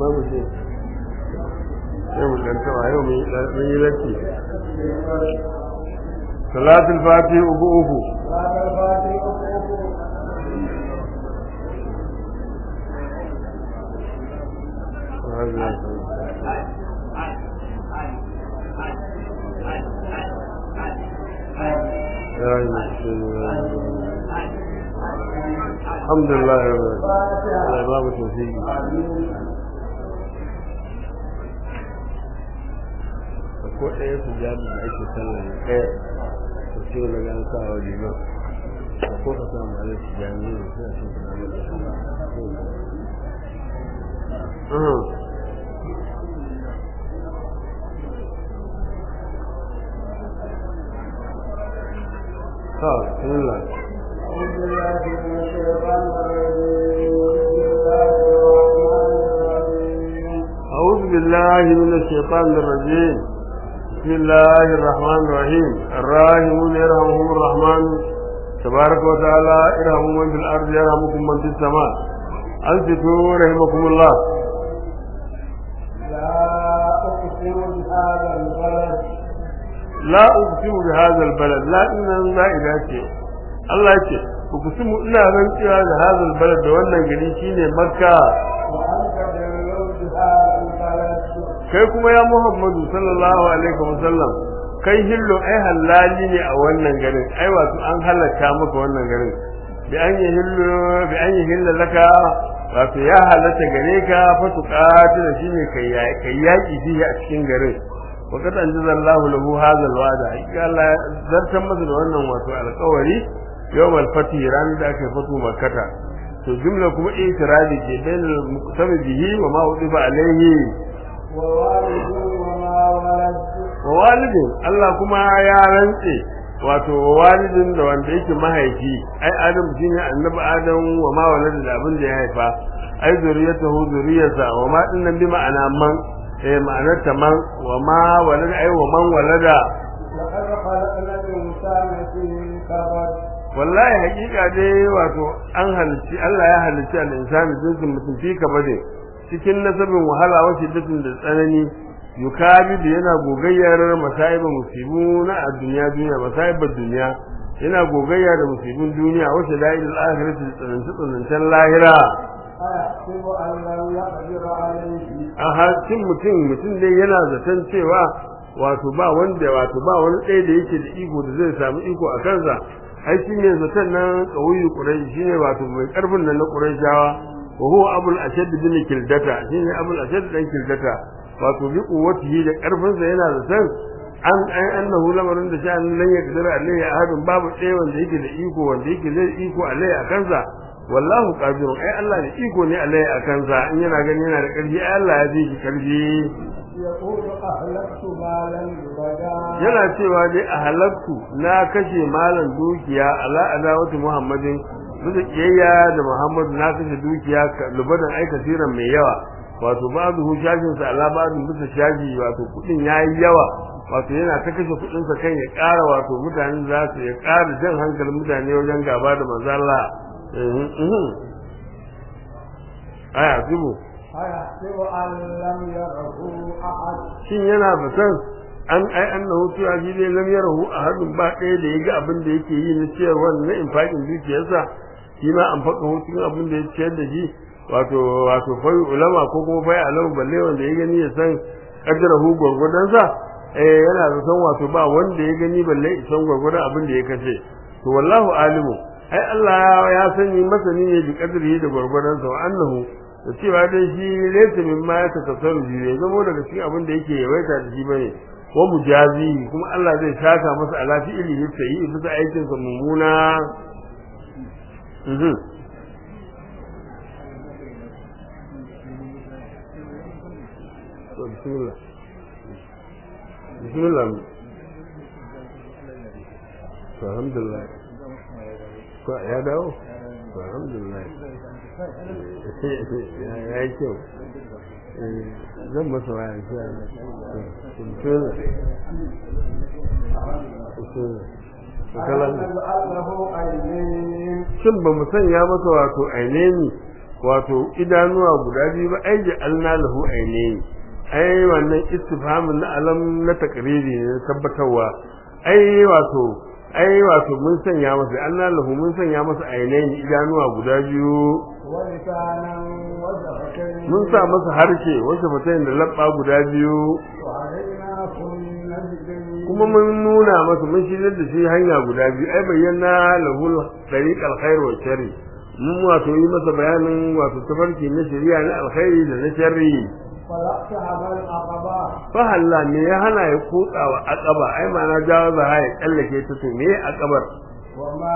amma mu ce sai mu dan taba yau mun yi latti salatul fati uku uku الحمد لله رب العالمين الله توفيق ko ɗaya su jami da ake sallah ne ɗaya to ce wani gan sa wa liman ko ka samu alai su jami ne suna cin suna da طيب بسم الله أعوذ بالله من الشيطان الرجيم بسم الله الرحمن الرحيم الراحمون يرحمهم الرحمن تبارك وتعالى ارحموا من في الأرض يرحمكم من في السماء أنصتوا رحمكم الله لا أقسم بهذا لا أقسم بهذا البلد البلد لا إن لا إله Allah ce uqsimu ina rantsuwa da hadal balad da wannan gari shine Makka وأنت جلل بهذا البلد kai kuma ya Muhammadu sallallahu alaihi wasallam kai hillo ai halali ne a wannan garin ai wato an halaka maka wannan garin bi an yi hillo bi an yi hillo laka wato ya halatta gare ka fa tuqatil shine kai kai yaki shi a cikin garin wa kad anzalallahu lahu hadha alwa'da Allah ya zartar masa da wannan wato alƙawari yawmal fati ran da aka fatu makkata to jumla kuma itiradi ke bain muqtabi bihi wa ma udifa alaihi ووالد وما ولد wa walidin Allah kuma ya rantse wato wa walidin da wanda yake mahaifi ai adam shine annabi adam wa ma walada da abin da ya haifa ai zuriyatahu zuriyarsa wa ma dinnan bi ma'ana man eh ma'anar ta man wa ma walada ai wa man walada لقد خلقنا الإنسان في كبد wallahi hakika dai wato an halicci Allah ya halicci al-insani jinsin mutum fi kabade cikin nasabin wahala wa shiddatin da tsanani yukabidu yana gogayyar masaiba musibu na a duniya duniya masaibar duniya yana gogayya da musibin duniya wa shadaid al-akhirati da tsananci tsanancen lahira أيحسب أن لم يقدر عليه a hakin mutum mutum dai yana zaton cewa wato ba wanda wato ba wani ɗaya da yake da iko da zai samu iko a kansa ai shi ne zaton nan ƙauyu ƙurai shi ne wato mai ƙarfin nan na ƙurayshawa wa huwa abul ashad bin kildata shi ne abul ashad dan kildata wato bi quwwatihi da ƙarfinsa yana zaton an an annahu lamarin da sha'an lan yaqdiru alayhi ahadun babu ɗaya wanda yake da iko wanda yake zai iko alayhi a kansa wallahu qadirun ai Allah ne iko ne alayhi a kansa in yana gani yana da ƙarfi ai Allah ya ji shi ƙarfi يقول أهلكت مالا لبدا yana cewa dai a halaktu na kashe malan dukiya ala adawati muhammadin bisa kiyayya da muhammadu na kashe dukiya ka- lubadan ai kasiran mai yawa wato ba'dhu shajin sa ala ba'dhu bisa shaji wato kudin yayi yawa wato yana ta kashe kudin sa kan ya ƙara wato mutane za su ya ƙara jan hankalin mutane wajen gaba da manzo Allah Mhm, mhm. aya zubu أيحسب أن لم يره أحد shin yana zaton an ai annahu cewa shi dai lam yarahu ahadun ba ɗaya da yaga abin da yake yi na ciyarwa na infaƙin dukiyarsa shi ma an faɗa hutun abin da ya ciyar da shi wato wato fai ulama ko kuma fai alamu balle wanda ya gani ya san kaddarahu gwargwadonsa eh yana zaton wato ba wanda ya gani balle isan gwargwadon abin da ya kashe to wallahu alimu ai Allah ya sani masani ne bi kadrihi da gwargwadonsa wa annahu da cewa dai shi laysa mimma ya tasarru bi bai zamo daga cikin abin da yake yawaita da shi bane wa mujazi kuma Allah zai saka masa ala fi'lihi sai bisa aikin sa mummuna mhm to bismillah bismillah to alhamdulillah ko ya dawo to alhamdulillah ya yi kyau zan masa waya shi a ألم نجعل له عينين shin ba mu sanya masa wato aineni wato idanuwa guda biyu ba ai ja'alna lahu ainaini ai wannan istifhamin na alam na takriri ne tabbatarwa ai wato ai wato mun sanya masa Allah lahu mun sanya masa ainaini idanuwa guda biyu ولسانا وشفتين mun sa masa harshe wasu fatayin da labba guda biyu وهديناكم النجدين kuma mun nuna masa mun shirar da shi hanya guda biyu ai bayyana lahul tariq alkhair wa sharri mun wato yi masa bayanin wato tafarki na shari'a na alkhairi da na sharri فلقتحم العقبة fa halla me ya hana ya kutsawa aqaba ai ma'ana jawo za ya tsallake ta to me aqabar وما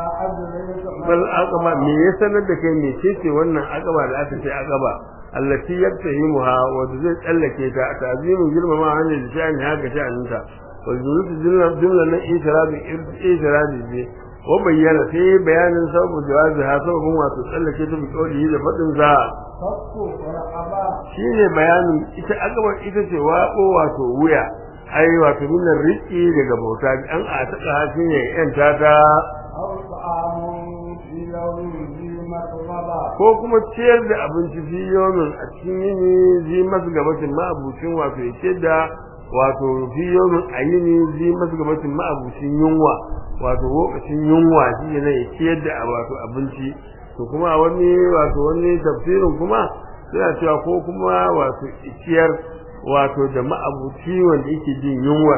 أدريك ما bal aqaba me ya sanar da kai me ce wannan aqaba da aka ce aqaba allati yaktahimuha wa zai tsallake ta ta'zimin girmama hannun da sha'ani haka sha'aninta wa zurutu jumla jumla na ishrabi ishrabi ne wa bayyana sai bayanin sababu jawazi ha sababin wato tsallake ta bi kauli da fadin za فك رقبة shine bayanin ita aqaba ita ce waƙo wato wuya ai wato minar riƙi daga bauta an a taka shine yan tata أو طعام في يوم ذي مسغبة ko kuma ciyar da abinci fi yomin a cikin yini zi masu gabacin ma'abucin wato ya ce da wato fi yomin a yini zi masu gabacin ma'abucin yunwa wato lokacin yunwa shi ne ya ciyar da wato abinci to kuma a wani wato wani tafsirin kuma suna cewa ko kuma wato ciyar wato da ma'abuci wanda yake jin yunwa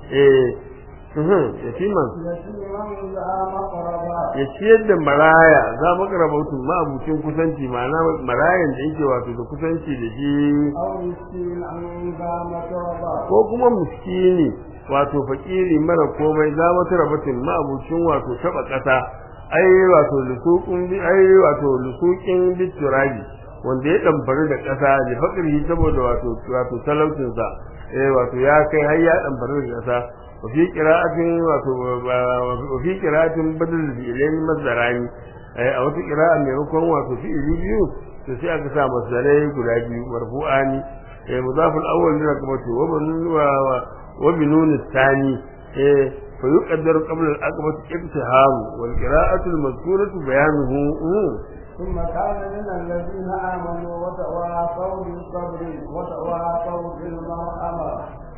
eh uhum, yatiman يتيما ذا مقربة ya ciyar da maraya za mu karabautu ma'abucin kusanci ma'ana marayan da yake wato da kusanci da shi أو مسكينا ذا متربة ko kuma muskini wato fakiri mara komai za mu tarabatin ma'abucin wato taba kasa ai wato lusuqin bi ai wato lusuqin biturabi wanda ya damfari da kasa da fakiri saboda wato wato talaucin sa eh wato ya kai har ya damfari da kasa wa fi qira'atin wato wa fi qira'atin badal fi'lain mazdarani eh a wata qira'a maimakon wato fi'ili biyu to sai aka sa masdarai guda biyu marfu'ani eh mudaful awwal da kuma to wa banun wa wa binun thani eh fa yuqaddaru qabla al-aqbah ibtiham wal qira'atu al-mazkuratu bayanuhu ثم كان من الذين آمنوا وتواصوا بالصبر وتواصوا بالمرحمة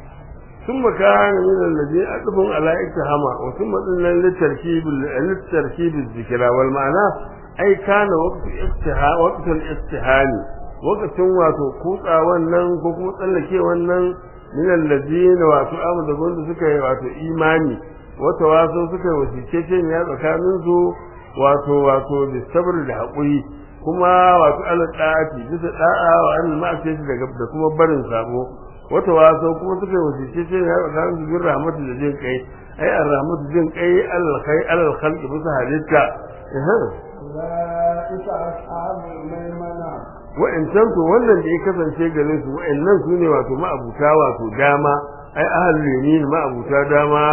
ثم كان من الذين أدبهم على اتهام وثم قلنا للتركيب للتركيب الذكرى والمعنى أي كان وقت الاستها وقت الاستهان وقت واتو كوتا wannan ko kuma tsallake wannan min alladhina wato amma da gonda suka yi wato imani wato waso suka yi wasicece ne tsakanin su wato wato da sabr da hakuri kuma wato ala da'ati bisa da'a wa an ma'asiyati daga da kuma barin sabo wata waso kuma suka yi wasice ce ya ga su bin rahmatu da jin kai ai ar rahmatu jin kai alal kai alal khalqi bisa halitta eh أولئك أصحاب الميمنة wa'ancan to wannan da ya kasance gare su wa'annan su ne wato ma'abuta wato dama ai ahlul yamin ma'abuta dama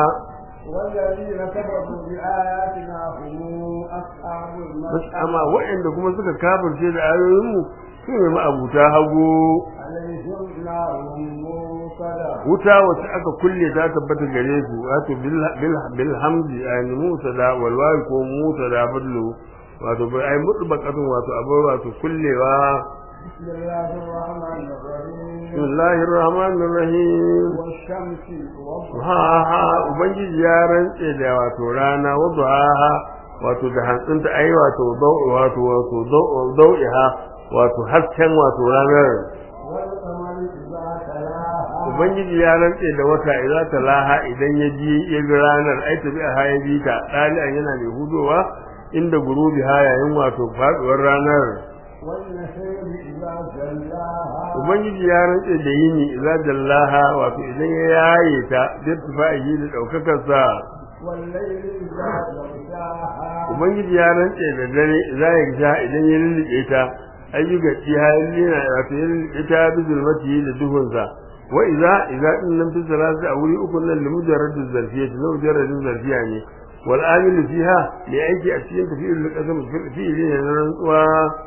والذين كفروا بآياتنا هم أصحاب bas المشأمة amma wa'anda kuma suka kafirce da ayoyin mu su ne ma'abuta hagu عليهم نار موصدة wuta wacce aka kulle ta tabbata gare su wato bil bil bil hamdi yani mutada wal wawi ko mutada badlu wato bai ai mutbaqatun wato abu wato kullewa بسم الله الرحمن الرحيم bismillahir rahmanir rahim والشمس والضحى ha ha ubangiji ya rantse da wato rana wadda ha wato da hantsinta ai wato dau wato wato dau dau'iha wato hasken wato ranar والقمر إذا تلاها ubangiji ya rantse da wata idza talaha idan ya ji ya bi ranar ai tabi a haya bi ta dalian yana mai hudowa inda gurubi ha yayin wato faduwar ranar والنسير إذا جلاها ubangiji ya rantse da yini idza jallaha wato idan ya yaye ta da tufa'i da daukakar sa والليل إذا يغشاها ubangiji ya rantse da dare idza ya sha idan ya lulluɓe ta ayyuka ci halina wato ya lulluɓe ta bi zulmati da duhun sa wa idza idza in lam tuzalasa a wuri uku nan li mujarradin zarfiyati na mujarradin zarfiya ne wal amil fiha li aiki a cikin tafiyul qasam fi'li ne na rantsuwa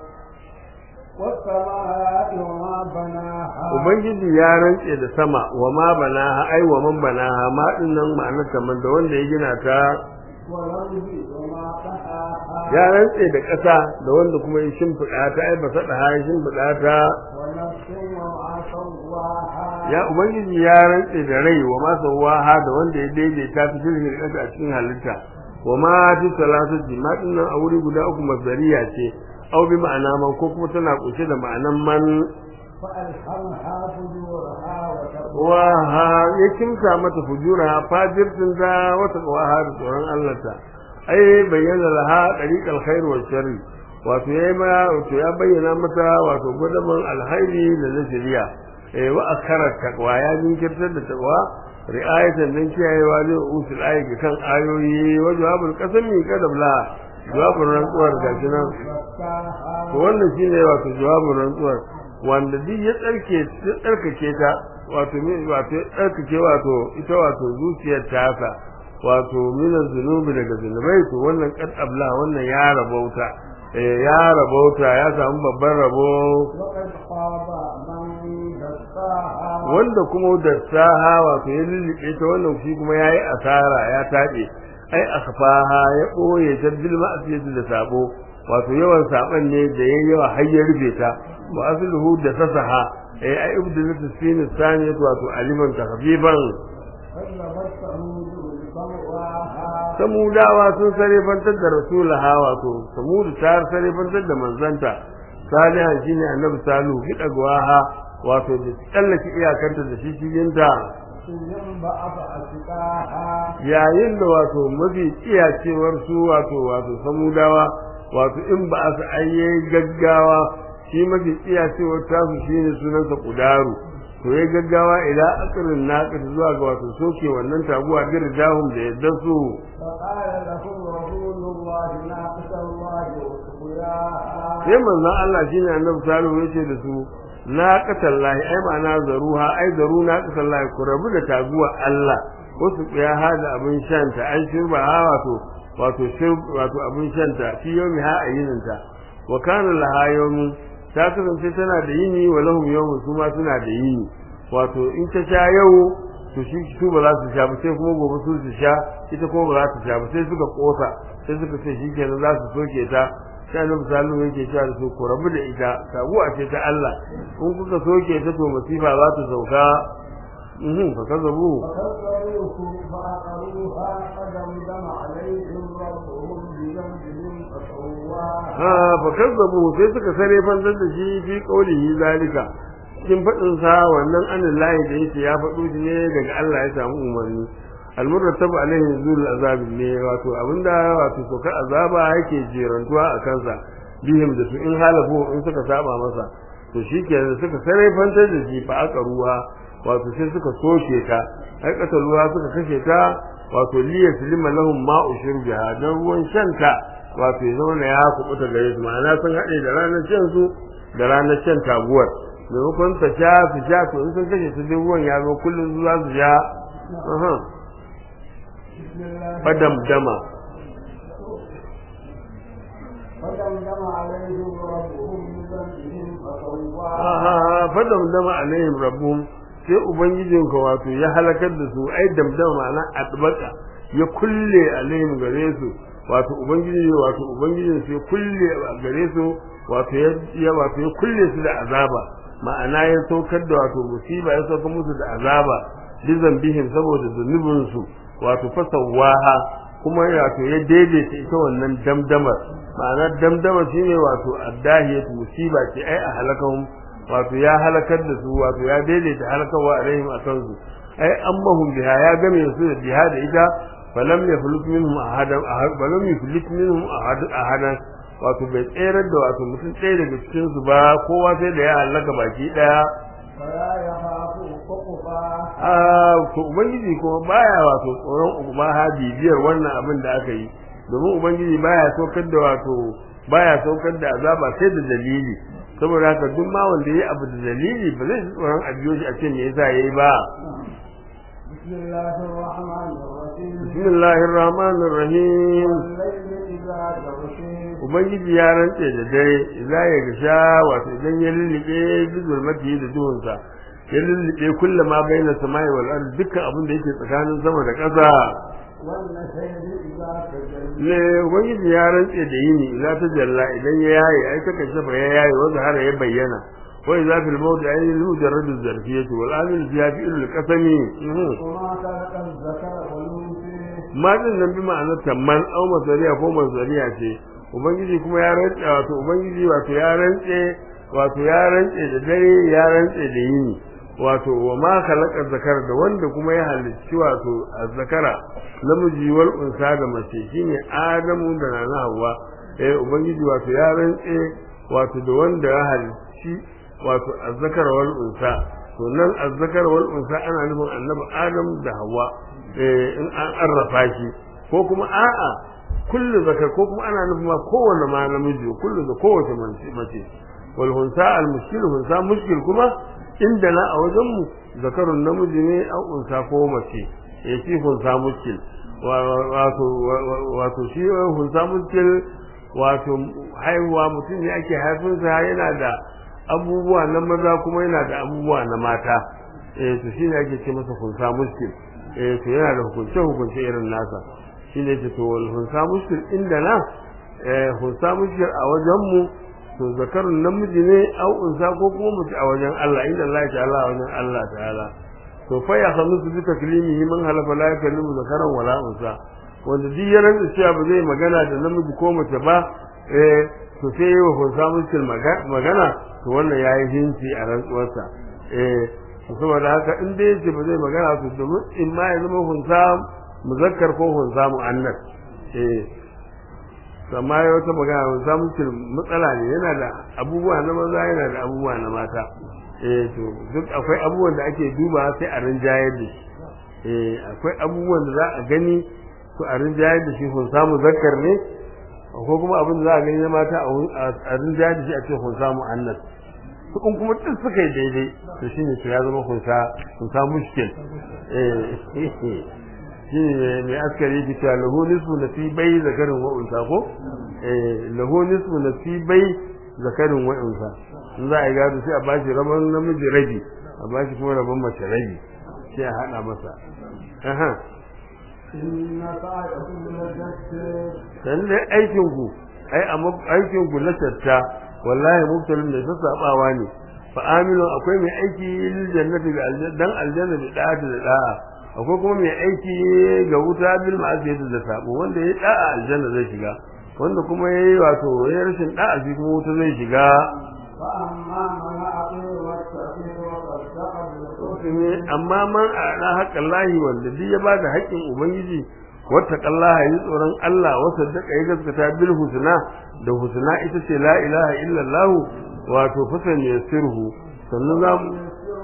والسماء وما بناها ubangiji ya rantse da sama wa ma banaha ai wa man banaha ma din nan ma'anar ta man da wanda ya gina ta والأرض وما طحاها ya rantse da ƙasa da wanda kuma ya shimfiɗa ta ai ba sada ha ya shimfiɗa ta ونفس وما سواها ya ubangiji ya rantse da rai wa ma sawaha da wanda ya daidaita fi shirkin ƙasa a cikin halitta wa ma fi salasati ma dinnan a wuri guda uku masdariya ce au bi ma'ana man ko kuma tana kunshe da ma'anan man فألهمها فجورها وتقواها wa ha ya kimsa mata fujura fajirtin da wata qawaha da tsoron Allah ta ai bayyana laha dariqal khair wa sharri wato yayi ma wato ya bayyana mata wato gudaman alhairi da na shari'a eh wa akara taqwa ya jinkirtar da taqwa ri'ayatan dan kiyayewa ne usul ayi ga kan ayoyi wa jawabul qasami kadabla jawabul rantsuwar gashi nan to wannan shine wato jawabul rantsuwar wanda duk ya tsarke ya tsarkake ta wato me wato ya tsarkake wato ita wato zuciyar ta haka wato min zunubi daga zunubai to wannan kad abla wannan ya rabauta eh ya rabauta ya samu babban rabo وقد خاب من دساها wanda kuma da saha wato ya lullube ta wannan shi kuma yayi asara ya tabe ai akhfaha ya boye ta bil ma'siyati da sabo wato yawan saban ne da yayi yawa har ya rufe ta wa asluhu da sasaha ai ai ibdalatu sin sani wato aliman tahfiban كذبت ثمود بطغواها samudawa sun sarefantar da rasulaha wato samudu ta sarefantar da manzanta salihan shine annabi salihu hidagwaha wato da tsallake iyakanta da shishiyinta ثم بعث أشقاها yayin da wato mafi iyacewar su wato wato samudawa wato in ba a su ayye gaggawa shi mafi iyacewar tasu shine sunansa kudaru to ya gaggawa ila akirin naqis zuwa ga wato soke wannan taguwa bir dahum da yadda su فقال لهم رسول الله ناقة الله وسقياها sai manzon Allah shine annabi salihu yace da su na qatallahi ai ma'ana zaruha ai zaru na qatallahi ku rabu da taguwa Allah wasu ya hada abin shanta an shirba ha wato wato shir wato abin shanta fi yomi ha ayininta wa kana laha yawmi ta kasance tana da yini wa lahum yawmun su ma suna da yini wato in ta sha yau to shi su ba za su sha ba sai kuma gobe su su sha ita kuma ba za su sha ba sai suka kosa sai suka ce shi kenan za su soke ta sai annabi sallallahu yake cewa da su ku rabu da ita taguwa ce ta Allah in kuka soke ta to masifa za ta sauka mhm fa kazabu فكذبوه فعقروها فدمدم عليهم ربهم بذنبهم فسواها ha fa kazzabu sai suka sare fanzar da shi fi qaulihi zalika cikin fadin sa wannan anillahi da yake ya faɗo shi ne daga Allah ya samu umarni almurtabu alaihi nuzul azab ne wato abinda wato soka azaba yake jerantuwa a kansa bihim da su in halafu in suka saba masa to shikenan suka sare fantar da shi fa aka ruwa wato sai suka soke ta ai ruwa suka kashe ta wato liya silima lahum ma'u shurbiha dan ruwan shanta wato ya zama ya kubuta gare su ma'ana sun haɗe da ranar shan su da ranar shan taguwar maimakon ta sha su sha to in sun kashe su duk ruwan ya zo kullum za su sha aha بسم الله fadam dama فدمدم عليهم ربهم بذنبهم فسواها aha fadam dama alaihim rabbuhum sai ubangijinka wato ya halakar da su ai damdama ma'ana adbaka ya kulle alaihim gare su wato ubangiji wato ubangijin sai kulle a gare su wato ya wato ya kulle su da azaba ma'ana ya saukar da wato musiba ya saukar musu da azaba bizan bihim saboda zunubin su wato fasawaha kuma wato ya daidaita ita wannan damdamar ma'ana damdamar shine wato addahiyatu musiba ce ai a halakahum wato ya halakar da su wato ya daidaita halakarwa alaihim akan su ai ammahum biha ya game su da biha da ita falam yaflut minhum ahadan falam yaflut minhum ahadan wato bai tsere da wato mutum tsaye daga cikin su ba kowa sai da ya halaka baki daya فلا يخاف عقباها a to ubangiji kuma baya wato tsoron ubaha bibiyar wannan abin da aka yi domin ubangiji baya saukar da wato baya saukar da azaba sai da dalili saboda haka duk ma wanda yayi abu da dalili ba zai ji tsoron a biyo shi a ce me yasa yayi ba بسم الله الرحمن الرحيم bismillahir rahmanir rahim والليل إذا يغشي ubangiji ya rantse da dare idza ya gasha wato idan ya lullube bizulmati da duhunsa ya lullube kullum ma baina samai wal ard dukkan abin da yake tsakanin sama da ƙasa والنهر إذا تجلى ne ubangiji ya rantse da yini za ta jalla idan ya yaye ai ta kashe fa ya yaye wanda har ya bayyana wa idza fil mawdi ay mujarrad az-zarfiyati wal amil fiha fi al-qasami وما خلق الذكر والأنثى ma din nan bi ma'anar tamman au masariya ko masariya ce ubangiji kuma ya rantse wato ubangiji wato ya rantse wato ya rantse da dare ya rantse da yini wato wa ma khalaqa zakar da wanda kuma ya halicci wato azzakara namiji wal unsa da mace shine adamu da nana hawa eh ubangiji wato ya rantse wato da wanda ya halicci wato azzakar wal unsa to nan azzakar wal unsa ana nufin annabi adam da hawa eh in an arrafa shi ko kuma a'a kullu zakar ko kuma ana nufin ma kowanne ma namiji kullu da kowace mace wal hunsa al mushkil hunsa mushkil kuma inda na a wajen mu zakarun namiji ne an unsa ko mace eh shi hunsa mushkil wato wato shi hunsa mushkil wato haihuwa mutum ne ake haifinsa yana da abubuwa na maza kuma yana da abubuwa na mata eh to shine ake ce masa hunsa mushkil eh to yana da hukunce hukunce irin nasa shine ce to wal hunsa mushkil inda na eh hunsa mushkil a wajen mu to zakarun namiji ne au unsa ko kuma mace a wajen Allah inda Allah ta'ala a wajen Allah ta'ala to fa ya sanu su duka kalimihi man halafa la yakallimu zakaran wala unsa wanda duk ya rantsa cewa ba zai magana da namiji ko mace ba eh to sai yi wa hunsa mushkil magana to wannan yayi hinci a rantsuwarsa eh saboda haka in dai yace ba zai magana to domin in ma ya zama hunsa muzakkar ko hunsa muannas eh amma ya wata magana hunsa mutum matsala ne yana da abubuwa na maza yana da abubuwa na mata eh to duk akwai abubuwan da ake duba sai a rinjayar da shi eh akwai abubuwan da za a gani to a rinjayar da shi hunsa muzakkar ne ko kuma abin da za a gani na mata a rinjayar da shi a ce hunsa muannas in kuma duk suka yi daidai to shine to ya zama kunsa kunsa mushkil eh shine mai askari ki ta lahu nisfu nasibai zakarin wa unsa ko eh lahu nisfu nasibai zakarin wa unsa in za a yi gado sai a bashi rabon namiji rabi a bashi kuma rabon mace rabi sai a hada masa aha إن سعيكم لشتى dan dai aikin ku ai amma aikin ku na tatta wallahi mubtalin da ta sabawa ne fa aminu akwai mai aiki lil jannati ga aljanna dan aljanna da da'a da da'a akwai kuma mai aiki ga wuta bil ma'asiyati da sabo wanda ya da'a aljanna zai shiga wanda kuma yayi wato ya rashin da'a shi kuma wuta zai shiga فأما من أعطي واتقي وصدق بالحسنى amma man a haƙƙin lahi wanda duk ya bada haƙƙin ubangiji wata kallaha yi tsoron Allah wa saddaka ya gaskata bil husna da husna ita ce la ilaha illallah wato fasan yasirhu sannan za mu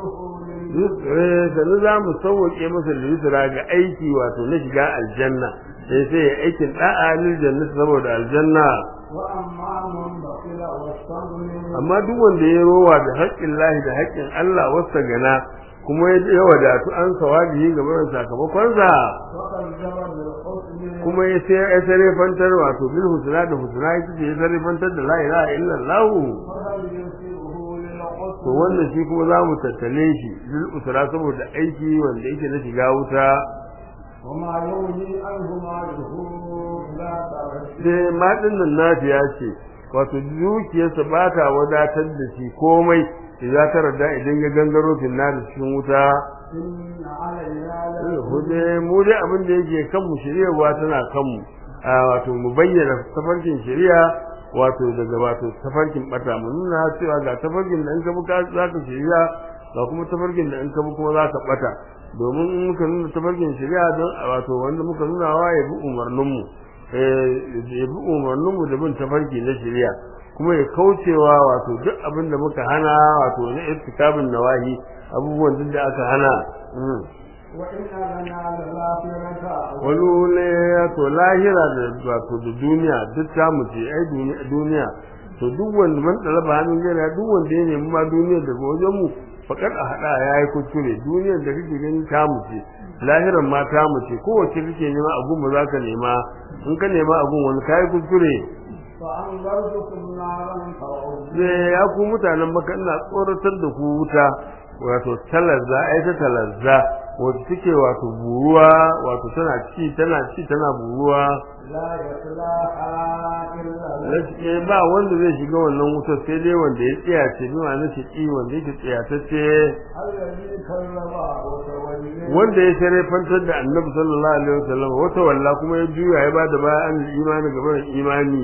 eh sannan za mu sauke masa lisra ga aiki wato na shiga aljanna sai sai ya aikin da'a lil jannati saboda aljanna وأما من بخل واستغنى amma duk wanda ya rowa da haƙƙin lahi da haƙƙin Allah wasta gana kuma ya wadatu an sawabihi ga barin sakamakonsa وكذب بالحسنى kuma ya sai ya sarrafantar wato bil husna da husna ita ce ya sarrafantar da la ilaha illallah فهل يسيره للحسنى to wannan shi kuma za mu tattale shi lil usra saboda aiki wanda yake na shiga wuta وما يغني عنه ماله لا ترشد sai ma dinnan nafiya ce wato dukiyarsa ba ta wadatar da shi komai idan ta rada idan ya gangaro finna da cikin wuta إن علينا hude mu dai abin da yake kan mu shiryawa tana kan mu a wato mu bayyana tafarkin shari'a wato daga wato tafarkin bata mu nuna cewa ga tafarkin da in ka buka za ka shari'a ga kuma tafarkin da in ka bu kuma za ka bata domin in muka nuna tafarkin shari'a don wato wanda muka nuna wa ya bi umarnin mu eh ya bi umarnin mu da bin tafarki na shari'a kuma ya kaucewa wato duk abin da muka hana wato na irtikabin nawahi abubuwan duk da aka hana mm. وإن لنا للآخرة wani ne to lahira da wato da duniya duk ta mu ce ai duniya duniya to duk wanda man talaba hannun gana duk wanda ya nemi ma duniyar daga wajen mu fakar a hada yayi kuskure duniyar da kake gani ta mu ce lahiran ma ta mu ce kowace kake nema a gun za ka nema in ka nema a gun wani kai kuskure فأنذرتكم نارا تعود sai ya ku mutanen maka ina tsoratar da ku wuta wato talazza ai ta talazza wacce take wato buruwa wato tana ci tana ci tana buruwa لا يصلاها إلا gaskiya ba wanda zai shiga wannan wutar sai dai wanda ya tsaya ce bi ma nace ki wanda yake tsayatacce الذي كذب وتولى wanda ya shirye fantar da annabi sallallahu alaihi wasallam wata walla kuma ya juya ya bada baya an imani gaban imani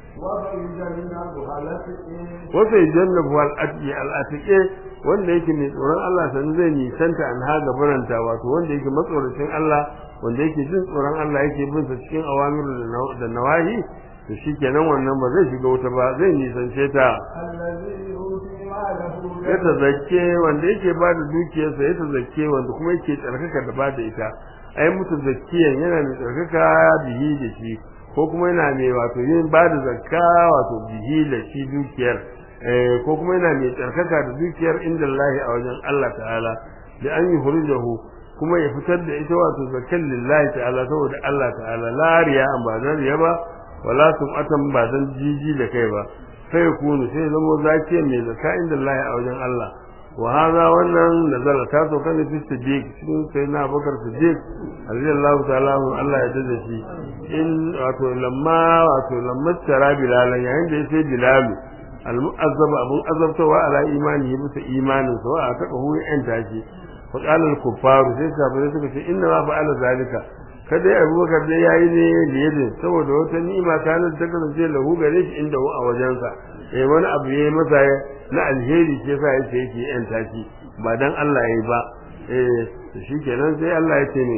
وبيجنبها التي wata jannabu al atiqi al atiqi wanda yake mai tsoron Allah san zai nisanta an ha gabaranta wato wanda yake matsoracin Allah wanda yake jin tsoron Allah yake bin sa cikin awamiru da naw- da nawahi to shikenan wannan ba zai shiga wuta ba zai nisance ta الذي يؤتي ماله ya tazakke wanda yake ba da dukiyarsa ya tazakke wanda kuma yake tsarkaka da ba da ita ai mutu zakkiyan yana mai tsarkaka bihi da shi ko kuma yana mai wato yin ba da zakka wato bihi da shi dukiyar eh ko kuma yana mai tsarkaka da dukiyar inda Allah a wajen Allah ta'ala da an yi hurjahu kuma ya fitar da ita wato zakkan lillahi ta'ala saboda Allah ta'ala la riya an ba dan riya ba wala sum'atan ba dan jiji da kai ba sai kunu sai zamo zakiya mai zaka inda Allah a wajen Allah wa hada wannan nazala ta so kan fi siddiq cikin sai na bakar siddiq radiyallahu ta'ala anhu Allah ya dade shi in wato lamma wato lamma tara bilalan yayin da yace bilal al-mu'azzab abun azabtawa ala imani bisa imanin sa wa aka hu yan tashi fa qala al-kuffar sai sahabbai suka ce inna ma fa'ala zalika kada ya abubakar dai yayi ne liyadin saboda wata ni'ima ta nan ta kasance lahu gare shi inda hu a wajensa eh wani abu yayi masa na alheri ce yasa yake yake yan tashi ba dan Allah yayi ba eh shikenan sai Allah ya ce ne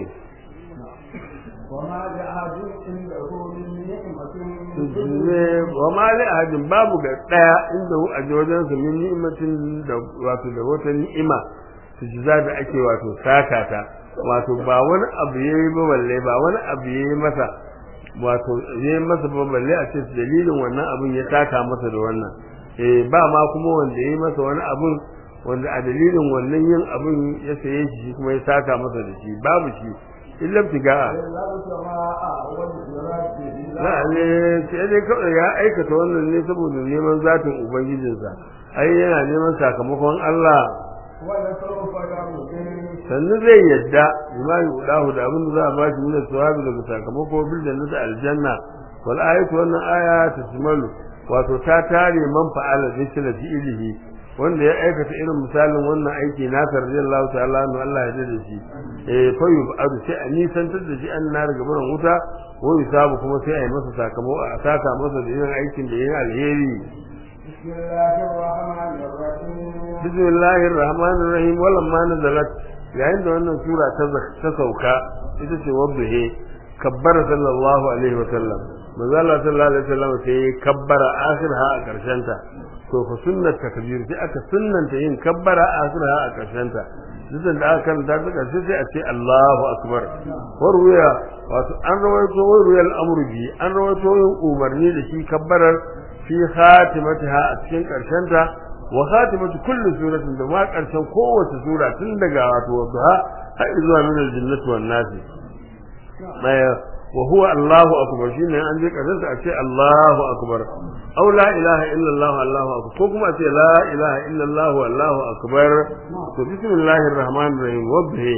وما لأحد عنده من نعمة ne wa ma li ahadin babu ga daya inda hu a wajensa min ni'matin da wato da wata ni'ima tujza da ake wato sakata wato ba wani abu yayi ba balle ba wani abu yayi masa wato yayi masa ba balle a ce dalilin wannan abun ya taka masa da wannan eh ba ma kuma wanda yayi masa wani abun wanda a dalilin wannan yin abun ya saye shi kuma ya saka masa da shi babu shi illa tigaa إلا ابتغاء وجه ربه la ne sai dai kawai ya aikata wannan ne saboda neman zatin ubangijinsa ai yana neman sakamakon Allah ولسوف يرضي sannu zai yadda bima yudahu da abin da za a ba shi min sawabi daga sakamako bil jannati aljanna wal ayatu wannan aya tasmalu wato ta tare man fa'ala dhikra fi ilihi wanda ya aikata irin misalin wannan aiki na radiyallahu ta'ala anhu Allah ya da shi eh fa yubadu sai a nisantar da shi an na daga barin wuta ko yusabu kuma sai a yi masa sakamako a saka masa da irin aikin da yayin alheri بسم الله الرحمن الرحيم bismillahir rahmanir rahim walamma nazalat yayin da wannan sura ta ta sauka ita ce wabbihi kabbara sallallahu alaihi wa sallam manzo Allah sallallahu alaihi wa sallam sai kabbara akhirha a karshen ta to fa sunnat takbir sai aka sunnanta yin kabbara akhirha a karshen ta duk da aka karanta ta karshe sai a ce Allahu akbar warwaya wato an rawaito warwayal amru bi an rawaito yin umarni da shi kabbarar fi khatimatiha a cikin karshen ta wa khatimatu kulli suratin da ma karshen kowace sura tun daga wato wadha har zuwa min aljannati wan nas maya wa huwa Allahu akbar shine an je karshen sa a ce Allahu akbar aw la ilaha illa Allah Allahu akbar ko kuma a ce la ilaha illa Allah Allahu akbar to bismillahir rahmanir rahim wabhi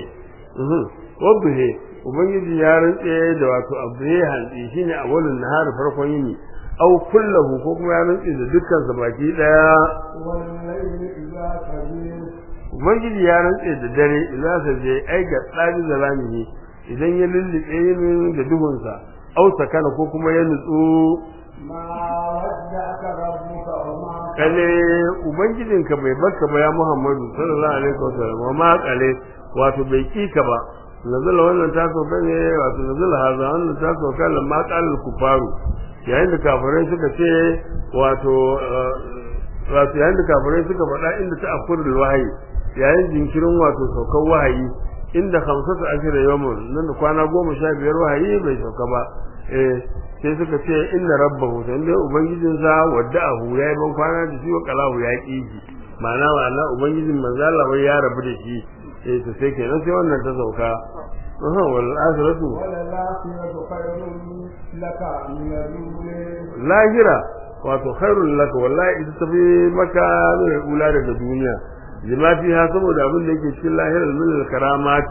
wabhi ubangiji ya rantse da wato abhe hanzi shine awalun nahar farkon yini aw kullahu ko kuma ya rantse da dukkan sa baki daya والليل إذا سجد ubangiji ya rantse da dare idan sa je ai ga tsari da ramihi idan ya lullube yin da duhunsa aw sakana ko kuma ya nutsu ما ودعك ربك وما kale ubangijinka bai barka ba ya Muhammadu sallallahu alaihi wasallam wa ma kale wato bai kika ba nazala wannan ta sauka ne wato nazala haza wannan ta sauka lamma qala kufaru yayin da kafirai suka ce wato eh, wato yayin da kafirai suka faɗa inda ta akurul wahayi yayin jinkirin wato saukar wahayi inda hamsatu ashira yawmun nan da kwana goma sha biyar wahayi bai sauka ba eh sai suka ce inna rabbahu dan dai ubangijinsa wadda'ahu yayi ban kwana da shi wa qalahu ya ki shi ma'ana ma'ana ubangijin manzo Allah wai ya rabu da shi eh to sai kenan sai wannan ta sauka aha wal akhiratu وللآخرة خير لك من الأولى lahira wato khairul laka wallahi ita tafi maka ne ula daga duniya lima fiha saboda abin da yake cikin lahirar min al karamati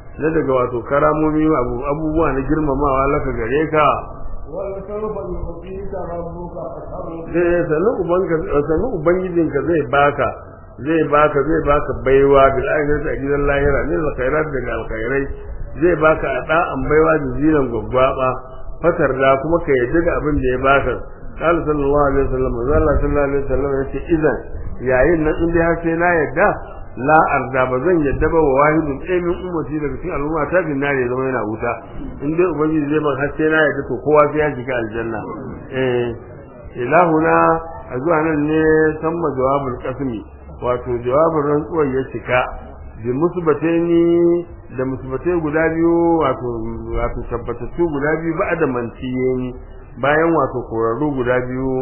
na daga wato karamomi abubuwa na girmamawa laka gare ka ولسوف يعطيك ربك فترضى zai sanu ubanka sanu ubangijinka zai baka zai baka zai baka baiwa bil akhirati a gidan lahira ne da khairat daga alkhairai zai baka a da'an baiwa da zinan gwaggwaba fatar da kuma ka yadda da abin da ya baka qala sallallahu alaihi wasallam manzo Allah sallallahu alaihi wasallam yace idan yayin nan in dai har sai na yadda la arda ba zan yadda ba wa wahidun ɗaya min ummati daga cikin al'umma ta bin nare zama yana wuta in dai ubangiji zai ban har sai na yadda to kowa sai ya shiga aljanna eh ilahuna a zuwa nan ne samma jawabul qasmi wato jawabin rantsuwar ya cika bi musbataini da musbatai guda biyu wato wato tabbatattu guda biyu ba da mantiyeni bayan wato korarru guda biyu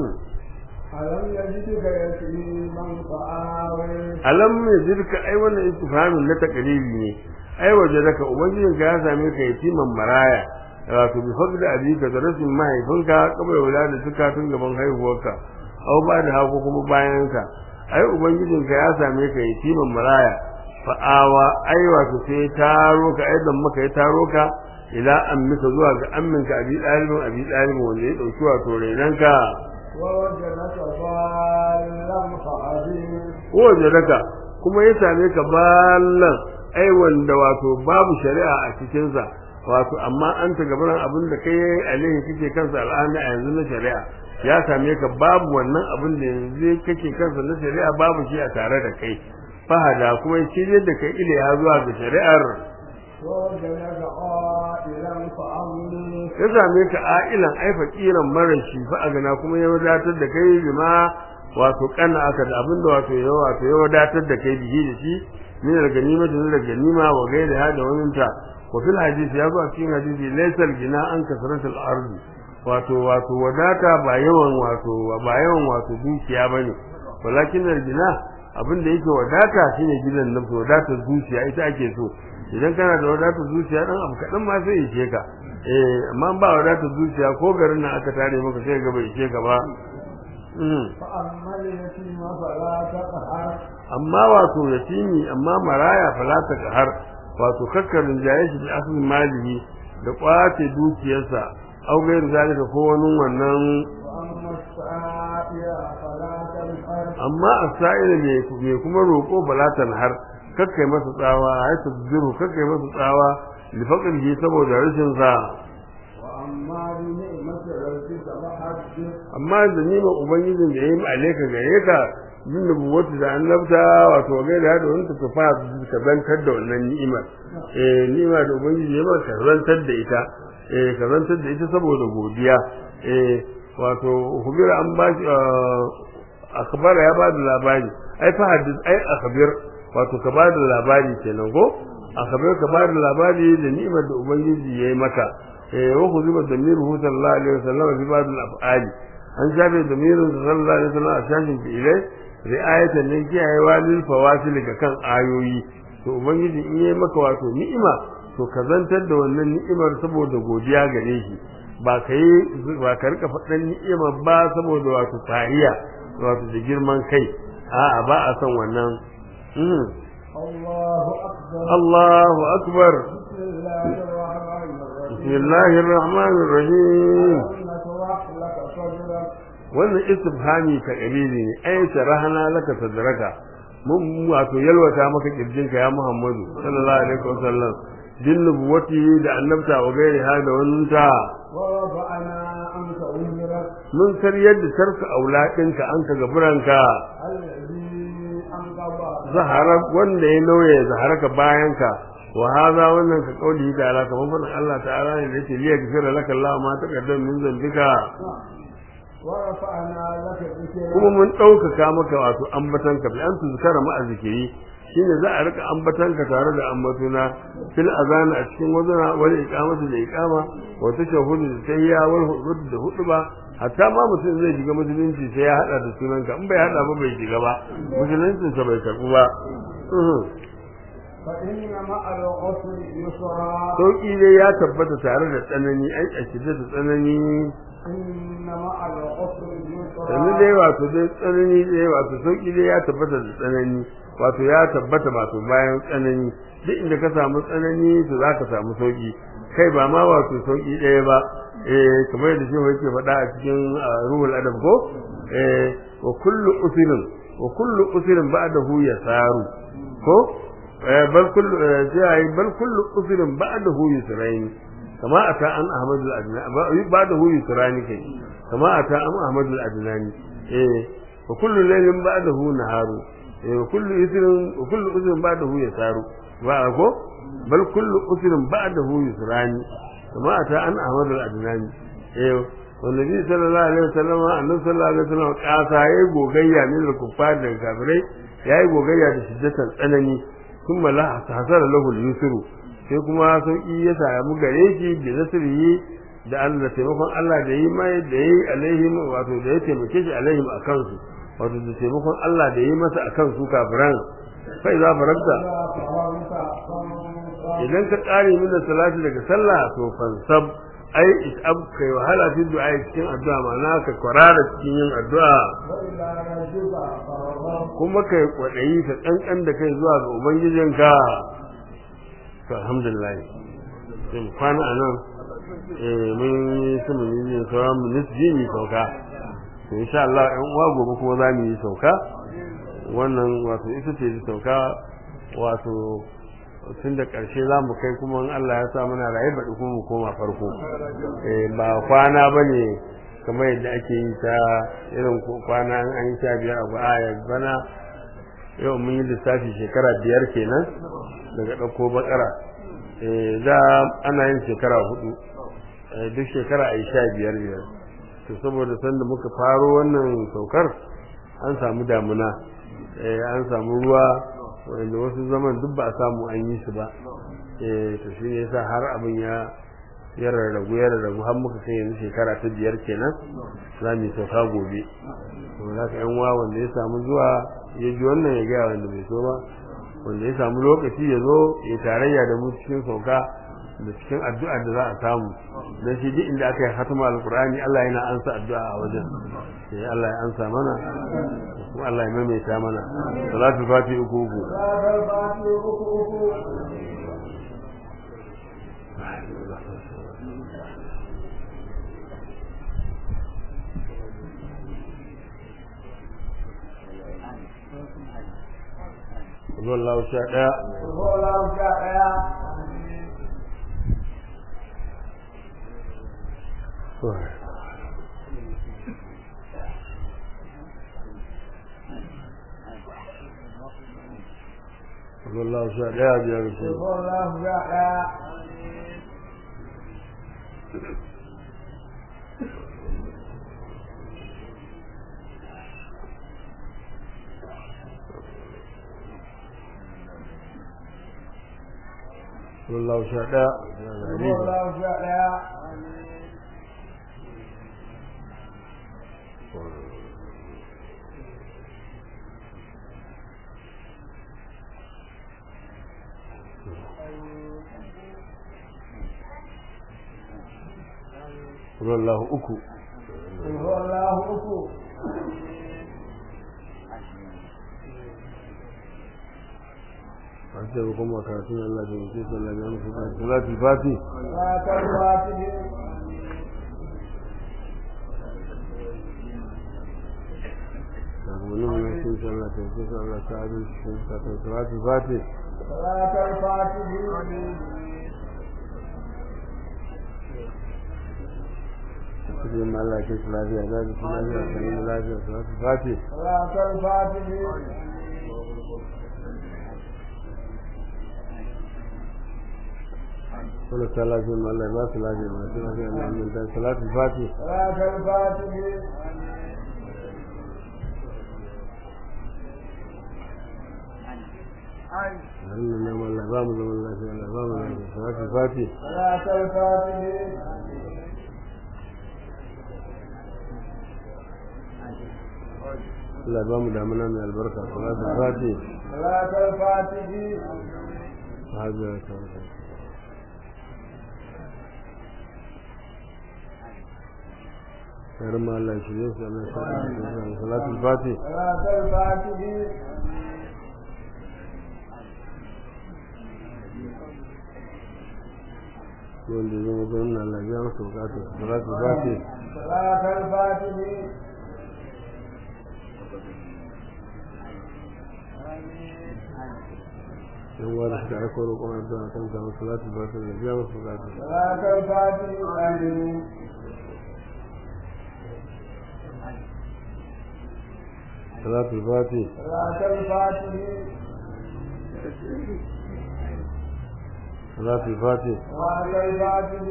ألم يجدك يتيما فآوي alam yajidka ai wannan istifhamin na takribi ne ai wajadaka ubangijin ka ya same ka yatiman maraya wato bi fadda abika da rashin mahaifinka kamar wulada suka tun gaban haihuwarka au ba da hako kuma bayan ka ai ubangijin ka ya same ka yatiman maraya fa'awa ai wato sai taro ka ai dan maka ya taro ka ila ammika zuwa ga amminka abi dalibin abi dalibin wanda ya dauki wato renanka ووجدك ضالا فهدي wajadaka kuma ya same ka ballan ai wanda wato babu shari'a a cikin sa wato amma an ta gaban abin da kai alaihi kake kansa al'ana a yanzu na shari'a ya same ka babu wannan abin da yanzu kake kansa na shari'a babu shi a tare da kai fahada kuma ya shirye da kai ile ya zuwa ga shari'ar ووجدك عائلا فأغني ya same ka ailan ai fakiran marashi fa a gana kuma ya wadatar da kai bima wato kana aka da abin da wato ya wato ya wadatar da kai bihi da shi min al-ganima da daga ganima wa gaida hada wannan ta wa fil hadisi ya zo a cikin hadisi laysal gina an kasratul ardi wato wato wadata ba yawan wato ba yawan wato dukiya bane walakin al-gina abin da yake wadata shine gidan nafsu wadatar zuciya ita ake so idan kana da wadatar zuciya dan abu kadan ma sai ishe ka eh amma ba wadatar zuciya ko garin nan aka tare maka sai ga bai ishe ka ba Mhm. فأما اليتيم فلا تقهر amma wato yatimi amma maraya falata har wato kakkarin jaye shi da asalin malihi da kwace dukiyarsa au gairu zalika ko wani wannan وأما السائل فلا تنهر amma asa'ila ne me kuma roko balatan har kakkai masa tsawa ai tazziru kakkai masa tsawa li faqrihi saboda rashin sa وأما بنعمة ربك فحدث amma da nima ubangijin da yayi alaika gare ka bin nubuwatu da annabta wato ga da da wanda ta fa ka zantar da wannan ni'imar eh ni'ima da ubangiji ya ba ka zantar da ita eh ka zantar da ita saboda godiya eh wato hubira an ba shi akhbara ya ba da labari ai fa hadis ai akhbir wato ka ba da labari kenan ko akhbir ka ba da labari da ni'imar da ubangiji yayi maka eh wa khuziba damiruhu sallallahu alaihi wasallam fi ba'd al-af'ali an shafe damirin sallallahu alaihi wasallam a shashin fi'ilai ri'ayatan ne kiyayewa lil fawasil ga kan ayoyi to ubangiji in yayi maka wato ni'ima to ka zantar da wannan ni'imar saboda godiya gare shi ba ka yi ba ka rika faɗan ni'ima ba saboda wato fariya wato da girman kai a'a ba a son wannan Mhm. الله أكبر Allahu akbar بسم الله الرحمن الرحيم bismillahir rahmanir rahim ألم نشرح لك صدرك wannan istifhami ta kabili ne ai sharahana laka sadraka mun wato yalwata maka kirjinka ya Muhammadu sallallahu alaihi wasallam din nubuwati da annabta wa gairi ha da wannan ta ورفعنا عنك أمرك mun karyar da sarka auladinka an ka gaburanka الذي أنقض zahara wanda ya nauye zaharaka bayanka wa hadha wannan ka kauli da ala kamar fadin Allah ta'ala ne da yake liya gafira laka Allah ma taqaddam min zambika ورفعنا لك ذكرك kuma mun ɗaukaka maka wato ambatanka bi an tuzkara ma zikiri shine za a rika ambatanka tare da ambatuna fil azan a cikin wazana wal iqamati da iqama wa tashahhudu da tayya wal hudud da hudba hatta ma mutum zai shiga musulunci sai ya hada da sunanka in bai hada ba bai shiga ba musuluncin sa bai karbu ba فإن مع العسر يسرا sauki dai ya tabbata tare da tsanani ai a shirye da tsanani إن مع العسر yanzu dai يسرا wato dai tsanani dai wato sauki dai ya tabbata da tsanani wato ya tabbata wato bayan tsanani duk inda ka samu tsanani to za ka samu sauki kai ba ma wato sauki ɗaya ba eh kamar yadda shi yake faɗa a cikin ah, ruhul adab ko eh wa kullu usrin wa kullu usrin ba'dahu yasaru ko eh bal kullu eh, sai bal kullu usrin ba'dahu yusrayn kama ata an ahmad al-adnani ba'dahu yusrani kai kama ata an ahmad al-adnani eh wa kullu laylin ba'dahu naharu eh wa kullu usrin wa kullu usrin ba'dahu yasaru ba ko bal kullu usrin ba'dahu yusrani kama ata an ahmad al-adnani eh والنبي صلى الله عليه وسلم annabi sallallahu alaihi wasallam kasa yayi gogayya ne da kuffar da kafirai yayi gogayya da shiddatan tsanani kuma la hasara lahu al-yusru sai kuma sauki ya samu gare shi da nasrihi da Allah da taimakon Allah da yi mai da yi alaihim wato da ya taimake shi alaihim akan su wato da taimakon Allah da yi masa akan su kafiran sai za faranta إذا فرغت فانصب idan ka kare min da salati daga sallah to fansab ai isab kai wahala fi du'a cikin addu'a ma'ana ka kwarara cikin yin addu'a وإذا رجب فرغت kuma kai kwadayi ka kankan da kai zuwa ga ubangijinka to alhamdulillah sai mu kwana anan eh mun yi su mun yi sauran mu nisbi ni sauka to insha Allah ɗan uwa gobe kuma za mu yi sauka wannan wato ita ce sauka wato tun da ƙarshe za mu kai kuma in Allah ya sa muna raye baɗi kuma mu koma farko eh ba kwana ba ne kamar yadda ake yi ta irin ko- kwana in an yi sha biyar a aya bana yau mun yi lissafi shekara biyar kenan daga ɗauko bakara eh da ana yin shekara hudu eh, duk shekara a yi sha biyar biyar to saboda sanda muka faro wannan saukar an samu damuna eh, an samu ruwa wanda wasu zaman duk ba a samu an yi su ba eh, to shi ne yasa har abin ya ya rarragu ya rarragu har muka kai yanzu shekara ta biyar kenan za mu yi sauka gobe to za ka yan uwa wanda ya samu zuwa ya ji wannan ya gaya wanda bai so ba wanda ya samu lokaci ya zo ya tarayya da mu cikin sauka da cikin addu'a da za a samu dan shi duk inda aka yi hatima alqur'ani Allah yana ansa addu'a a wajen sai Allah ya ansa mana kuma Allah ya maimaita mana salatu fati uku uku هذا الباطل ركوه wallahu sha daya هو لو جاء wallahu sha daya biyar su هو لو جاء wallahu sha daya هو لو جاء wallahu uku هو الله أكو an ce kuma karatun Allah da mutum sallallahu alaihi wasallam salatu fati لا تلواته wani wani sun sallah ta sun sallah ta abin sun salatu fati صلاة الفاتح cikin ma Allah ke lafiya za su lafiya sanin lafiya salatu fati صلاة الفاتح wani ta lafiya ma Allah ba su lafiya masu lafiya na amin ta salatu fati صلاة الفاتح hannun nan Allah ba mu zaman lafiya Allah ba mu lafiya salatu fati صلاة الفاتح Allah ba mu damuna mai albarka salatu fati صلاة الفاتح hajjar ta yaran ma Allah shi ne su Allah sa da salatul fati صلاة الفاتح wanda ya zama gwamna Allah ya masa bukatu salatul fati صلاة الفاتح yan wani suka aiko roƙon addu'a kan samu salatul fati da ya masa bukatu صلاة الفاتح آمين salatul fati صلاة الفاتح salatul fati صلاة الفاتح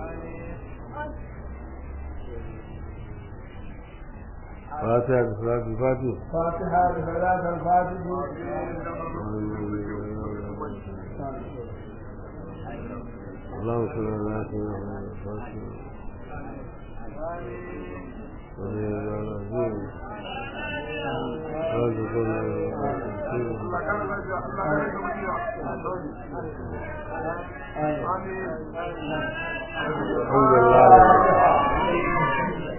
fatiha da salatul fati فاتحة صلاة الفاتح اللهم صل على سيدنا محمد الفاتح الحمد لله